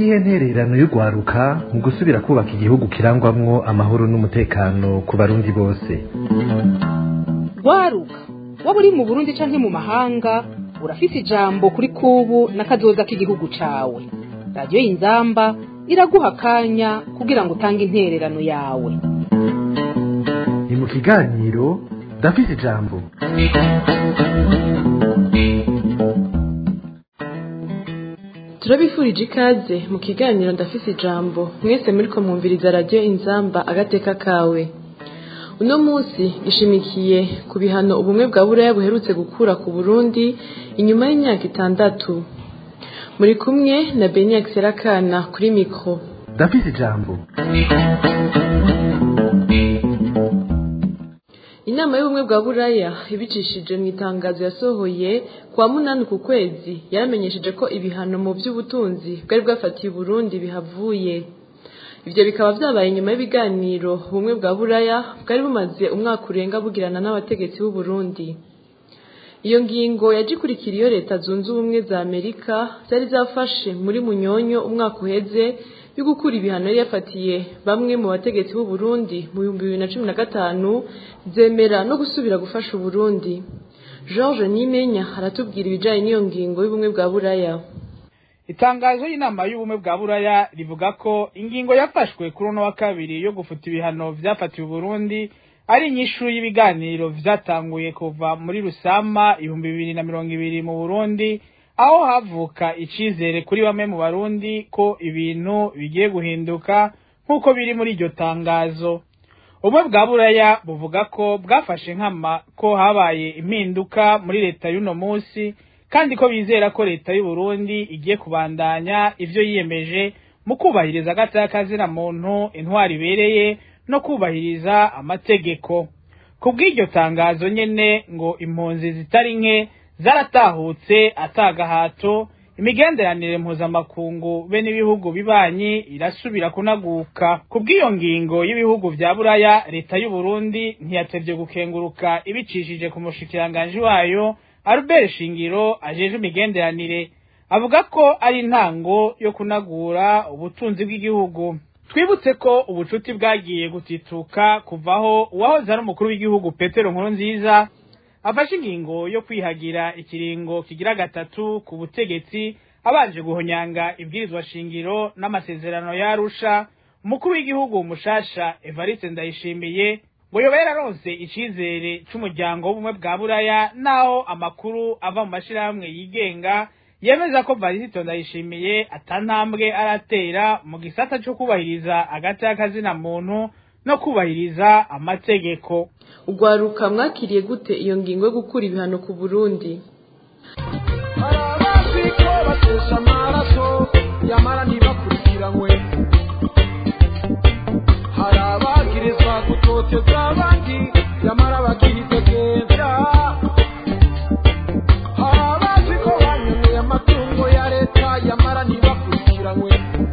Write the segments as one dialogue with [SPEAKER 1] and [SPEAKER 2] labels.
[SPEAKER 1] niyihe ntererano y'urwaruka mu gusubira kubaka igihugu kirangwamwo amahoro n'umutekano ku barundi bose
[SPEAKER 2] rwaruka waba uri mu burundi canke mu mahanga urafise ijambo kuri kubu n'akazoza k'igihugu cawe radiyo y'inzamba iraguha akanya kugira ngo utange intererano yawe
[SPEAKER 1] ni mu kiganiro ndafise ijambo
[SPEAKER 3] turabifurije ikaze mu kiganiro ndafise ijambo mwese muriko mwumviriza radiyo inzamba agateka kawe uno munsi gishimikiye ku bihano ubumwe bwa buraya buherutse gukura ku burundi inyuma y'imyaka itandatu muri kumwe na beniak serakana kuri mikoro
[SPEAKER 1] ndafise ijambo
[SPEAKER 3] inama y'ubumwe bwa buraya ibicishije mu itangazo yasohoye kwa munani ku kwezi yaramenyesheje ko ibihano mu by'ubutunzi bwari bwafatiye uburundi bihavuye ibyo bikaba byabaye nyuma y'ibiganiro ubumwe bwa buraya bwari bumaze umwaka urenga bugirana n'abategetsi b'u Burundi iyo ngingo yaje ikurikira iyo leta zunze ubumwe za amerika zari zafashe muri munyonyo umwaka uheze yo gukura ibihano yari yafatiye bamwe mu bategetsi b'u Burundi mu bihumbi bibiri na cumi na gatanu zemera no gusubira gufasha uburundi george nimenya aratubwira ibijyanye n'iyo ngingo y'ubumwe bwa buraya
[SPEAKER 4] itangazo y'inama y'ubumwe bwa buraya rivuga ko ingingo yafashwe kuri uno wa kabiri yo gufuta ibihano vyafatiwe uburundi ari inyishu y'ibiganiro vyatanguye kuva muri rusama ibihumbi bibiri na mirongo ibiri mu burundi aho havuka icizere kuri bamwe mu barundi ko ibintu bigiye guhinduka nk'uko biri muri iryo tangazo ubumwe bwa buraya buvuga ko bwafashe nkama ko habaye impinduka muri leta y'uno munsi kandi ko bizera ko leta y'u Burundi igiye kubandanya ivyo yiyemeje mu kubahiriza agataka muntu intwari ibereye no kubahiriza amategeko ku bw'iryo tangazo nyene ngo impunzi zitari nke zaratahutse atagahato imigenderanire mpuzamakungu be n'ibihugu bibanyi irasubira kunaguka ku bw'iyo ngingo y'ibihugu vya buraya leta y'u Burundi ntiyatevye gukenguruka ibicishije ku mushikiranganji wayo Albert Shingiro ajeje imigenderanire avuga ko ari intango yo kunagura ubutunzi bw'igihugu twibutse ko ubucuti bwagiye gutituka kuvaho uwahoze ari umukuru w'igihugu Petero Nkurunziza afashe ingingo yo kwihagira ikiringo kigira gatatu ku butegetsi abanje guhonyanga ibwirizwa shingiro n'amasezerano yarusha umukuru w'igihugu mushasha Evariste Ndayishimiye ngo yoba yararonse icizere c'umuryango w'ubumwe bwa buraya naho amakuru ava mu mashirahamwe yigenga yemeza ko Varisito Ndayishimiye atantambwe aratera mu gisata co kubahiriza agati y'akazina muntu no kubahiriza amategeko
[SPEAKER 3] ugwaruka mwakiriye gute iyo ngingo yo gukura ibihano ku burundi
[SPEAKER 5] hari abazi ko batesha amaraso yamara ntibakurikiranwe hari abagirizwa gutoteza abandi yamara bakihitegeza hari abazi ko banyoneye amatungo ya leta yamara ntibakurikiranwe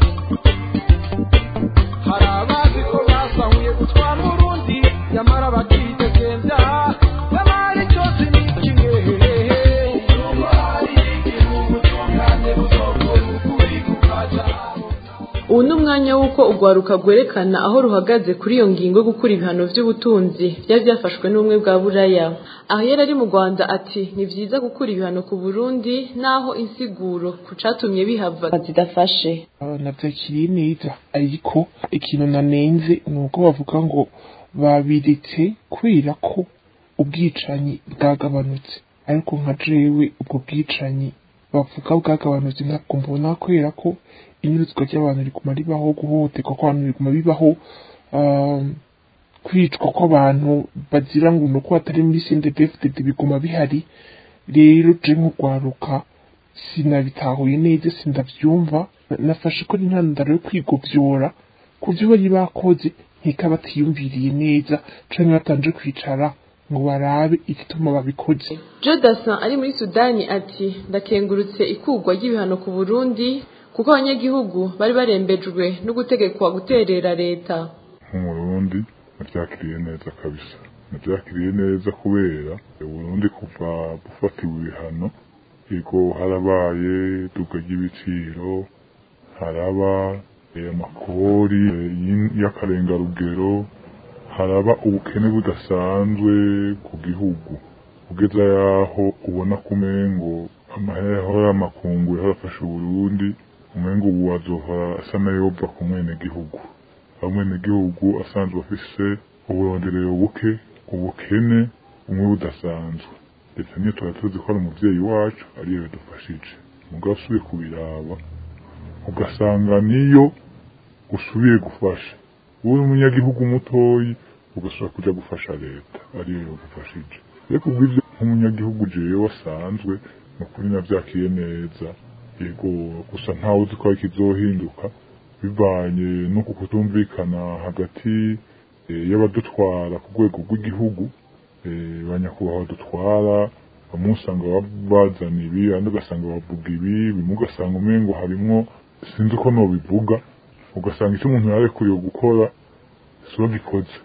[SPEAKER 5] hari abazi ko basahuye gutwara urundi yamara bakihitegeza yabaye cyose ni kimwe nubwo hari igihugu cyungane buzokora ukuri kukaja
[SPEAKER 3] ubu ni umwanya w'uko urwaruka rwerekana aho ruhagaze kuri iyo ngingo yo gukura ibihano by'ubutunzi byari byafashwe n'ubumwe bwa buraya aho yari ari mu rwanda ati ni byiza gukura ibihano ku burundi naho insiguro ku catumye bihava zidafashe
[SPEAKER 6] nabyakiriye neza ariko ikintu nanenze ni uko bavuga ngo babiretse kubera ko ubwicanyi bwagabanutse ariko nka jewe ubwo bwicanyi bavuga bwagabanutse ntabwo mbona kubera ko inyuruzwa ry'abantu riguma ribaho guhohoterwa kw'abantu biguma bibaho um, kwicwa kw'abantu bazira ngo nuko batari muri sendebefudede biguma bihari rero je nk'urwaruka sinabitahuye neza sindavyumva nafashe ko ari intandaro yo kwigovyora ku vyo bari bakoze nkeka batiyumviriye neza canke batanje kwicara ngo barabe igituma babikoze
[SPEAKER 3] jodasan ari muri sudani ati ndakengurutse ikurwa ry'ibihano ku burundi kuko abanyagihugu bari barembejwe no gutegekwa guterera leta
[SPEAKER 7] nk'umurundi nabyakiriye neza kabisa nabyakiriye neza kubera uburundi kuva bufatiwe ibihano yego harabaye iduka ry'ibiciro haraba eh, amakori eh, y'in- y'akarengarugero haraba ubukene budasanzwe ku gihugu kugeza yaho ubona ko umengo amahera yahora amakungu yahora afasha uburundi umengo ubu azohora asa n'ayova ku mwenegihugu aho umwenegihugu asanzwe afise uburonderero buke ubukene bumwe budasanzwe ndetse niyo tuba tuzi ko ari umuvyeyi wacu ariyo yadufashije mugabo usubiye kubiraba ugasanga niyo usubiye gufasha wowe umunyagihugu mutoyi ugasubira kuja gufasha leta ariyo yagufashije ariko ubwivyo nk'umunyagihugu jewe wasanzwe nukuri navyakiye neza yego gusa ntawe uzi ko ari kizohinduka bivanye n'uku kutumvikana hagati eh, y'abadutwara ku rwego rw'igihugu eh, banyakubahwa dutwara bamwe usanga ba- bazana ibi abandi ugasanga bavuga ibi bimwe ugasanga umengo harimwo sinzi uko nobivuga ugasanga icyo umuntu yarekuriwe gukora si we gikoze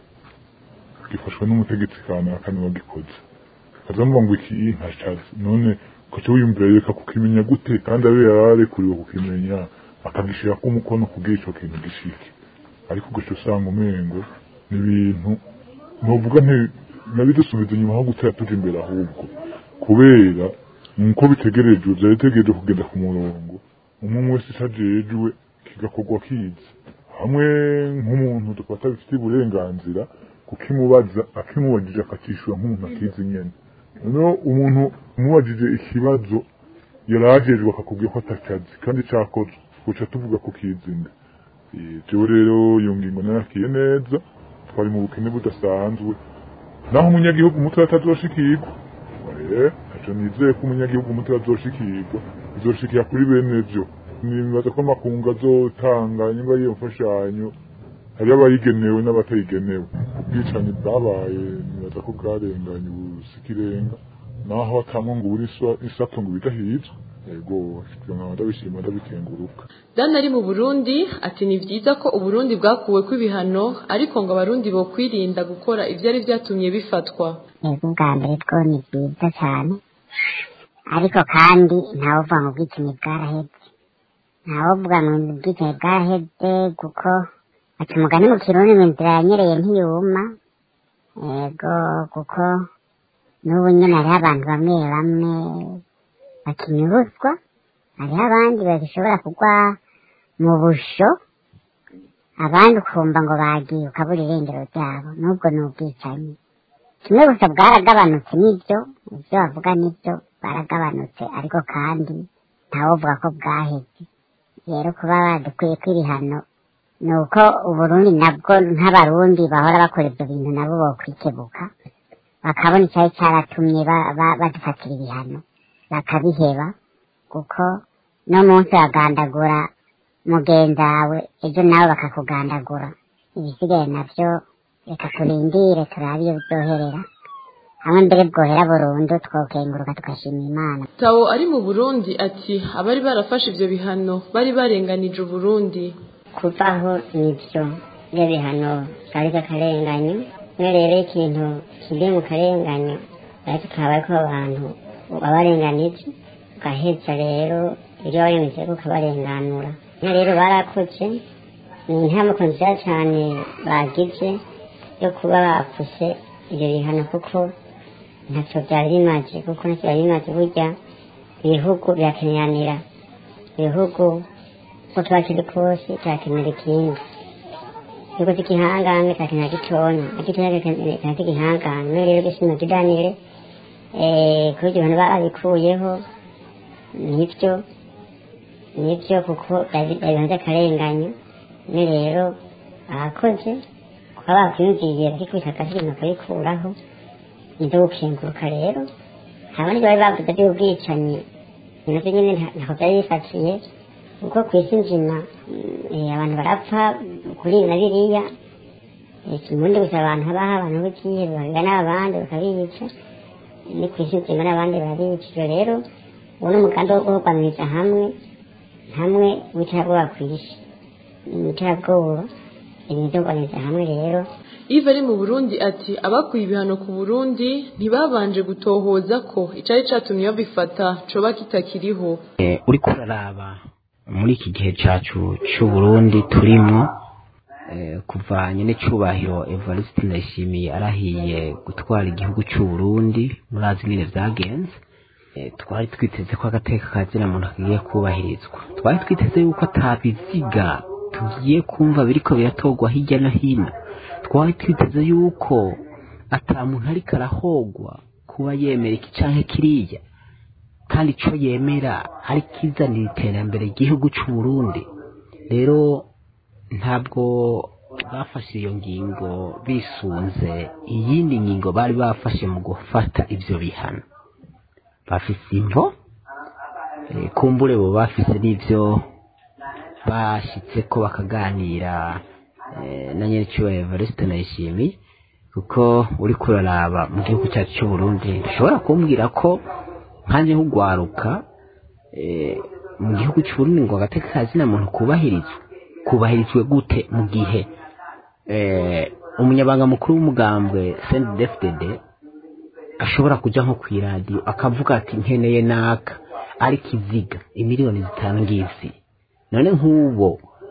[SPEAKER 7] gifashwe n'umutegetsi kanaka niwe wagikoze azamuvuga ngo iki ntashatse none kuki wiyumvira reka kukimenya gute kandi abe yararekuriwe kukimenya akagishirako umukono kugira ico kintu gishike ariko ugaca usanga umengo ni ibintu novuga nti nabidusubiza inyuma aho gutera tuja imbere ahubwo kubera nkuko bitegerejwe vyari bitegereje kugenda ku murongo umwe umwe wese ico ajejwe kigakorwa kizi hamwe nk'umuntu dufata bifitiye uburenganzira kukimubaza akimubajije akacishura nk'umuntu akizi nyene noneho umuntu umubajije ikibazo yarajejwe akakubwira ko atacazi kandi cakozwe guca tuvuga ko kizinga jewe rero iyo ngingo narakiye neza twari mu bukene budasanzwe naho umunyagihugu muto atazoshikirwa Eh, ntaco nizeye ko umunyagihugu muto azoshikirwa bizoshikira kuri bene vyo nibaza ko amakungu azotanga nyuma y'iyo mfashanyo hariho abayigenewe n'abatayigenewe ubwicanyi bwabaye nibaza ko bwarenganye ubusikirenga naho atamwe ngo ubure isato ngo bidahizwe yego ivyo nkaba ndabishima ndabikenguruka
[SPEAKER 3] Dan ari mu Burundi ati ni vyiza ko Uburundi bwakuwe kw'ibihano ariko ngo abarundi bo kwirinda gukora ivyari vyatumye bifatwa
[SPEAKER 8] yego ubwa mbere two ni byiza cyane ariko kandi ntawuvuga ngo ubwicanyi bwaraheze ntawuvuga ngo ubwicanyi bwaraheze kuko ati umugani mu kirundi ngo inzira yanyereye ntiyuma yego kuko n'ubu nyine hariho abantu bamwe bamwe bakinyuruzwa hariho abandi bagishobora kugwa mu busho abandi ukumva ngo bagiye ukabura irengero ryabo n'ubwo ni ubwicanyi kimwe gusa bwaragabanutse nibyo ibyo bavuga nibyo bwaragabanutse ariko kandi ntawovuga ko bwaheze rero kuba badukwiye kw'ibihano ni uko uburundi nabwo nk'abarundi bahora bakora ibyo bintu nabo bokwikebuka bakabona icyari cyaratumye ba- ba- badufatira ibihano bakabiheba kuko no munsi bagandagura mugenzi wawe ejo nawe bakakugandagura ibisigaye nabyo reka turindire turabe iyo byoherera hamwe mbere bwohera burundu twokenguruka tugashima imana
[SPEAKER 3] Tawo ari mu Burundi ati abari barafashe ivyo bihano bari barenganije Uburundi
[SPEAKER 8] kuvaho nibyo ibyo bihano kari k'akarenganyo iyo rero ikintu kiri mu karenganyo ariko kaba ariko abantu babarenganije ugaheza rero ibyo warengeje ukabarenganura iyo rero barakoze ni intambuko nziza cyane bagize yo kuba bapfuse ibyo bihano kuko ntacyo byari bimaze kuko ntacyo byari bimaze burya ibihugu birakeneranira ibihugu uko tuba kiri kose cyakenera ikindi igihugu cy'igihangane cyakenera gitonya igitonya cyakenera cy'igihangane none rero gisima kiganire kuri ibyo bintu babikuyeho nibyo nibyo kuko byari ibintu by'akarenganyo none rero abakoze kuba bakwiyumviriye bakikubita agasi ibintu bakabikuraho nibyo gukenguruka rero haba n'ibyo bari bavuze by'ubwicanyi nabyo nyine ntabwo byari bifatiye kuko ku isi nzima mm, abantu barapfa kuri ibi na biriya ikimundi gusa abantu habaho abantu b'ikihe babiga n'abandi bakabica ni ku isi nzima n'abandi barabica ibyo rero uwo ni umugambi wo guhugwamiriza hamwe hamwe w'iterabwoba ku isi iterabwoba ibintu byo guhugwamiriza hamwe rero
[SPEAKER 3] Yves ari mu Burundi ati abakuye ibihano ku Burundi ntibabanje gutohoza ko icari catumye babifata coba kitakiriho
[SPEAKER 9] Eh, uriko uraraba muri iki gihe cyacu cy'uburundi turimwo kuva nyine cyubahiro evariste ndayishimiye arahiye gutwara igihugu cy'uburundi murazi nyine byagenze twari twiteze ko agateka ka zina muntu kagiye kubahirizwa twari twiteze yuko atabiziga tugiye kumva biriko biratogwa hirya no hino twari twiteze yuko ata muntu ariko arahogwa kuba yemera iki canke kiriya kandi ico yemera ari kizanira iterambere igihugu c'uburundi rero ntabwo bafashe iyo ngingo bisunze iyindi ngingo bari bafashe mu gufata ivyo bihano bafise imvo kumbure bo bafise n'ivyo bashitseko bakaganira na nyir'icyubahiro evariste nayishimiye kuko uri kuraraba mu gihugu cyacu cy'uburundi dushobora kumbwira ko nkanjye nk'ugwaruka mu gihugu cy'uburundi ngo agateka ka zina muntu kubahirizwe kubahirizwe gute mu gihe umunyabanga mukuru w'umugambwe sendi defudede ashobora kujya nko ku iradiyo akavuga ati nkeneye naka ari kiziga imiliyoni zitanu ngizi none nk'ubo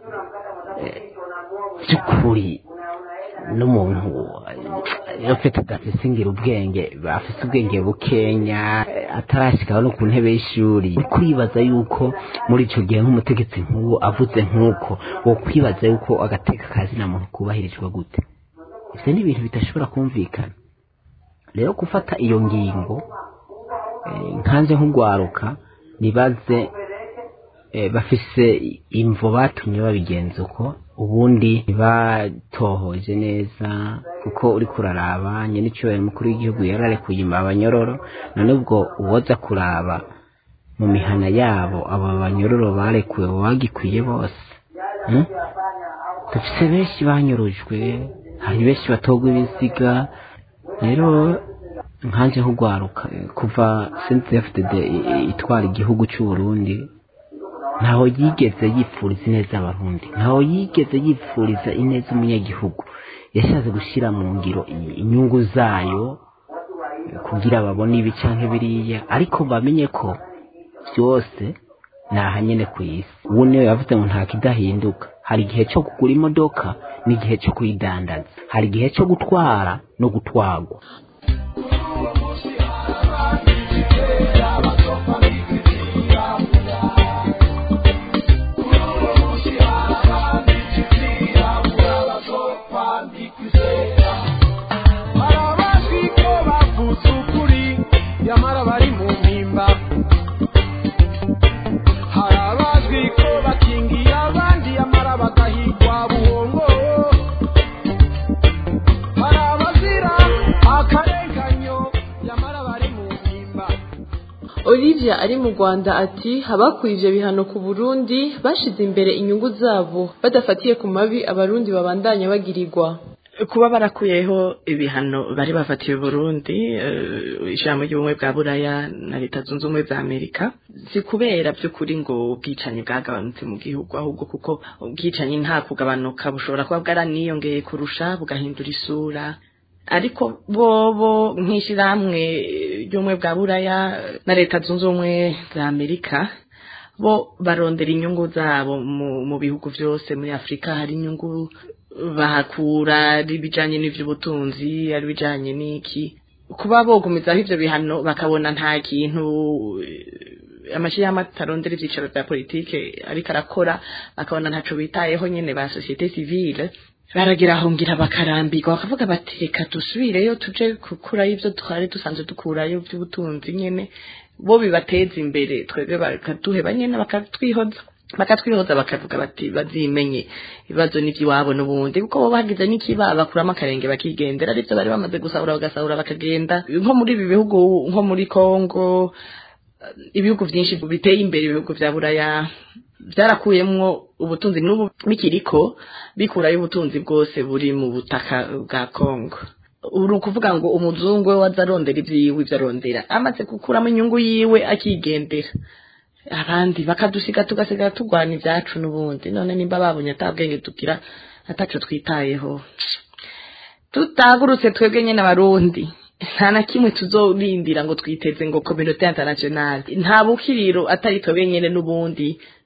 [SPEAKER 9] by'ukuri n'umuntu afite adasesingira ubwenge afite ubwenge bukenya atarashyikaho no ku ntebe y'ishuri uri kwibaza yuko muri icyo gihe nk'umutegetsi nk'uwo avuze nk'uko wo kwibaza yuko agateka ka zina muntu kubahirizwa gute ibyo ni ibintu bidashobora kumvikana rero gufata iyo ngingo nkanze nk'ugwaruka nibaze bafise imvo batumye babigenza uko ubundi batohoje neza kuko uri kuraraba nyir'icyubahiro mukuru w'igihugu yararekuye abanyororo none ubwo uwoza kuraba mu mihana yabo aba banyororo barekuwe bagikwiye bose dufise benshi banyurujwe hari benshi batogwa ibiziga rero nkanje nk'ugwaruka kuva cndfdd itwara igihugu cy'uburundi ntaho yigeze yipfuriza ineza abarundi ntaho yigeze yipfuriza ineza umunyagihugu yashatse gushyira mu ngiro inyungu zayo kugira babone ibi canke biriya ariko bamenye ko byose ni ahanyene ku isi ubu niyo yavuze ngo nta kidahinduka hari igihe cyo kugura imodoka n'igihe cyo kuyidandaza hari igihe cyo gutwara no gutwagwa
[SPEAKER 5] nyamara bari mu mpimba hari abazwi ko bakingiye abandi nyamara bagahigwa buhongo hari abazira akarenganyo nyamara bari mu mpimba
[SPEAKER 3] olivia ari mu rwanda ati abakuye ibyo bihano ku burundi bashize imbere inyungu zabo badafatiye ku mabi abarundi babandanya bagirirwa
[SPEAKER 10] kuba barakuyeho ibihano bari bafatiye Burundi ijambo ry'ubumwe bwa buraya na leta zunze ubumwe za amerika si kubera by'ukuri ngo ubwicanyi bwagabanutse mu gihugu ahubwo kuko ubwicanyi nta kugabanuka bushobora kuba bwaraniyongeye kurusha bugahindura isura ariko bobo nk'ishyirahamwe ry'ubumwe bwa buraya na leta zunze ubumwe za amerika bo barondera inyungu zabo mu bihugu byose muri afurika hari inyungu bahakura ari ibijyanye n'iby'ubutunzi ari ibijyanye n'iki kuba bogumizaho ibyo bihano bakabona nta kintu amashyirahamwe atarondera ibyicaro bya politike ariko arakora bakabona ntacyo bitayeho nyine ba sosiyete sivile baragira aho ngira bakarambirwa bakavuga bati reka dusubireyo tuje gukurayo ibyo twari dusanzwe dukurayo by'ubutunzi nyine bo bibateza imbere twebwe bakaduheba nyine bakatwihoza bakatwihoza bakavuga bati bazimenye ibibazo n'iby'iwabo n'ubundi kuko bo bagize n'ikiba bakuramo akarenge bakigendera aribyo bari bamaze gusahura bagasahura bakagenda nko muri ibi bihugu nko muri congo ibihugu byinshi biteye imbere ibihugu bya buraya byarakuyemwo ubutunzi n'ubu bikiriko bikurayo ubutunzi bwose buri mu butaka bwa congo uri ukuvuga ngo umuzungu we waza arondera ibyiwe ibyo arondera amaze gukuramo inyungu yiwe akigendera abandi bakadusiga tugasigara turwana ibyacu n'ubundi none nimba babonye atabwenge tugira ataco twitayeho tutagurutse twebwe nyine abarundi nta na kimwe tuzorindira ngo twiteze ngo kominote internationale nta bukiriro atari twebwe nyine n'ubundi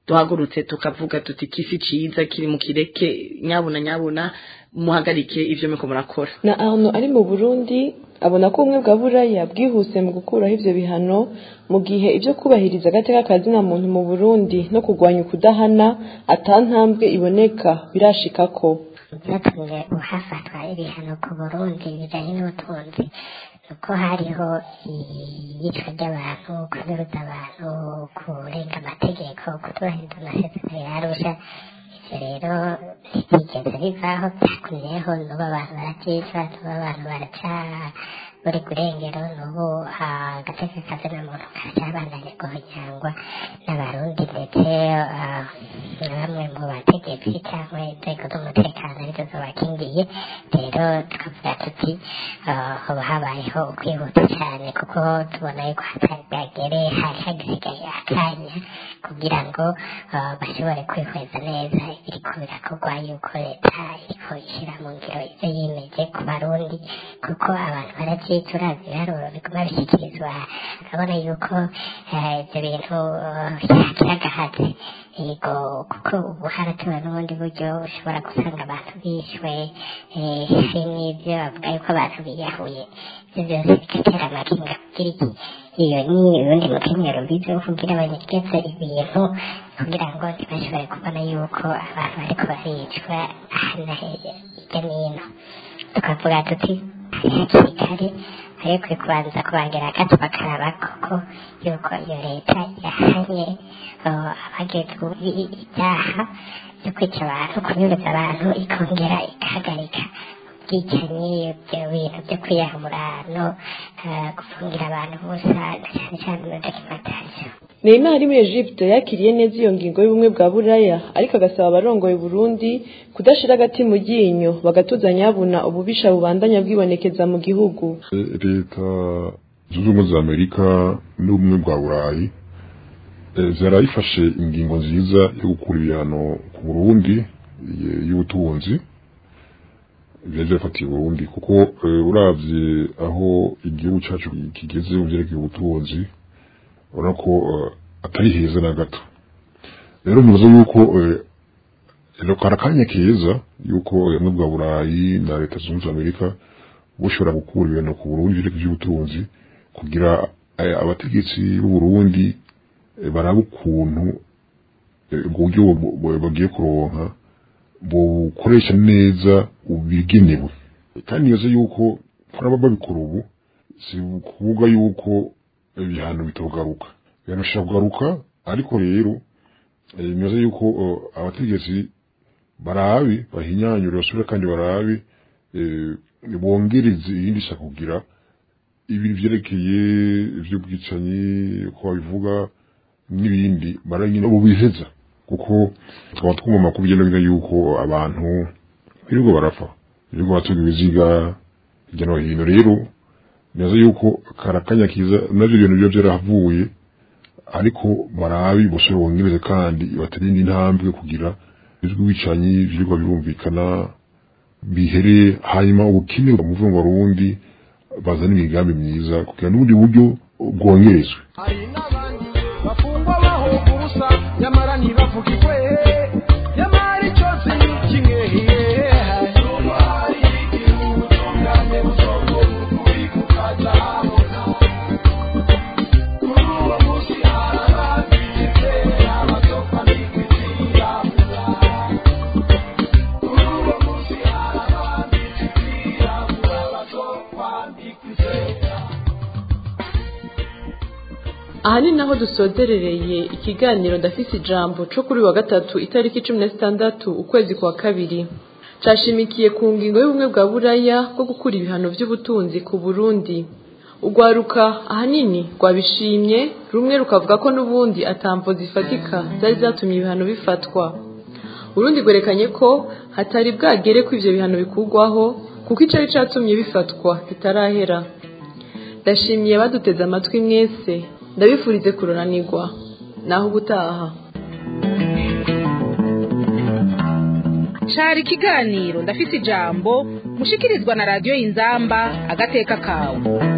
[SPEAKER 10] duhagurutse tukavuga tuti kisi ciza kiri mu kireke nyabuna nyabuna muhagarike ivyo muriko murakora
[SPEAKER 3] na arno ari mu burundi abona ko ubumwe bwa buraya bwihuse mu gukuraho ivyo bihano mu gihe ivyo kubahiriza agateka kazina muntu mu burundi no kurwanya ukudahana atantambwe iboneka birashikako
[SPEAKER 8] byatumye hafatwa ibihano ku burundi bijanye n'ubutunzi nuko hariho iyicwa ry'abantu kunyuruza abantu kurenga amategeko kutubahiriza amasezerano yarusha ivyo rero ntibyigeze bivaho byakumiyeho n'ubu abantu barabyicwa n'ubu abantu baraca buri kurengero n'ubu agateka kazina muntu karacyabandanye guhonyangwa n'abarundi ndetse na bamwe mu bategetsi cyangwa inzego z'umutekano arizo zibakingiye rero tukavuga tuti hoba habayeho ukwihuta cyane kuko tubona yuko hatari bwagere hari hagisigaye akanya kugira ngo bashobore kwihweza neza ibiriko birakorwa yuko leta iriko ishyira mu ngiro ibyo yimeje ku barundi kuko abantu barabyicura ibiharuro biguma bishyikirizwa urabona yuko ibyo bintu byakiragahatse yego kuko ubu haratuwe n'ubundi buryo ushobora gusanga abantu bishwe hari n'ibyo bavuga yuko abantu biyahuye ibyo byose bigatera amakinga kugira iki iyo ni urundi mukenyero bize kugira banyegeze ibintu kugira ngo ntibashobore kubona yuko abantu bariko baricwa ahana hirya n'ino tukavuga tuti hakiri kare ariko kubanza kubangira agato bakaraba koko yuko iyo leta yahanye abagezwe ibyaha byo kwica abantu kunyuruza abantu ikongera igahagarika ubwicanyi ibyo bintu byo kwiyahura no gufungira abantu busa cyane cyane muri dokimentasiyo
[SPEAKER 3] Neymar ari muri Egypte yakiriye neza iyo ngingo y'ubumwe bwa Buraya ariko agasaba abarongoye Burundi kudashira agati mu ryinyo bagatuzanya babona ububisha bubandanya bwibonekeza mu gihugu
[SPEAKER 7] leta zunze ubumwe za amerika n'ubumwe bwa burayi zarayifashe ingingo nziza yo gukura ibihano ku burundi y'ubutunzi byari byafatiye burundi kuko uravye aho igihugu cyacu kigeze mu vyerekeye ubutunzi urabona ko atari heza na gato rero muzi yuko rero kari akanya keza yuko ubumwe bwa burayi na leta zunze ubumwe za amerika bushobora gukura ibintu ku burundi vyerekeye ivy'ubutunzi kugira abategetsi b'uburundi baraba ukuntu uburyo bagiye kuronka bukoresha neza ubigenewe kandi nibaza yuko kuraba babikora ubu si ukuvuga yuko ibihano bitogaruka ibihano bishobora kugaruka ariko rero nibaza yuko abategetsi barabe bahinyanyure basubire kandi barabe bongereze irindi shaka kugira ibintu vyerekeye ivy'ubwicanyi uko babivuga n'ibindi baranyine bubiheza kuko tukaba twumva amakuru hirya no hino yuko abantu birirwa barapfa birirwa batuga ibiziga hirya no hino rero neza yuko karakanya kiza navyo ibintu biba vyarahavuye ariko barabi bosore bongereze kandi batarinde intambwe kugira ivy'ubwicanyi birirwa birumvikana bihere hanyuma ubukene muvuga ngo Burundi bazana imigambi myiza kugira n'ubundi buryo bwongerezwe
[SPEAKER 5] hari n'abandi bafungwa bahoga ubusa nyamara ntibavugirwe nyamara icyo si kimwe hari igihugu cyungane busoko ukuri kukazahabona kuri uwo munsi hari ababyize abasopa n'ikwizirabura kuri uwo munsi hari ababyize abasopa n'ikwizera
[SPEAKER 3] aha ni naho dusozerereye ikiganiro ndafise ijambo co kuri wa gatatu itariki cumi na zitandatu ukwezi kwa kabiri cashimikiye ku ngingo y'ubumwe bwa buraya bwo gukura ibihano vy'ubutunzi ku burundi urwaruka ahanini rwabishimye rumwe rukavuga ko n'ubundi atamvo zifatika zari zatumye ibihano bifatwa urundi rwerekanye ko hatari bwagere ko ivyo bihano bikurwaho kuko icari catumye bifatwa kitarahera ndashimiye baduteze amatwi mwese ndabifurize kuronanirwa naho ubutaha
[SPEAKER 2] cari ikiganiro ndafise ijambo mushikirizwa na radiyo y'inzamba agateka kawe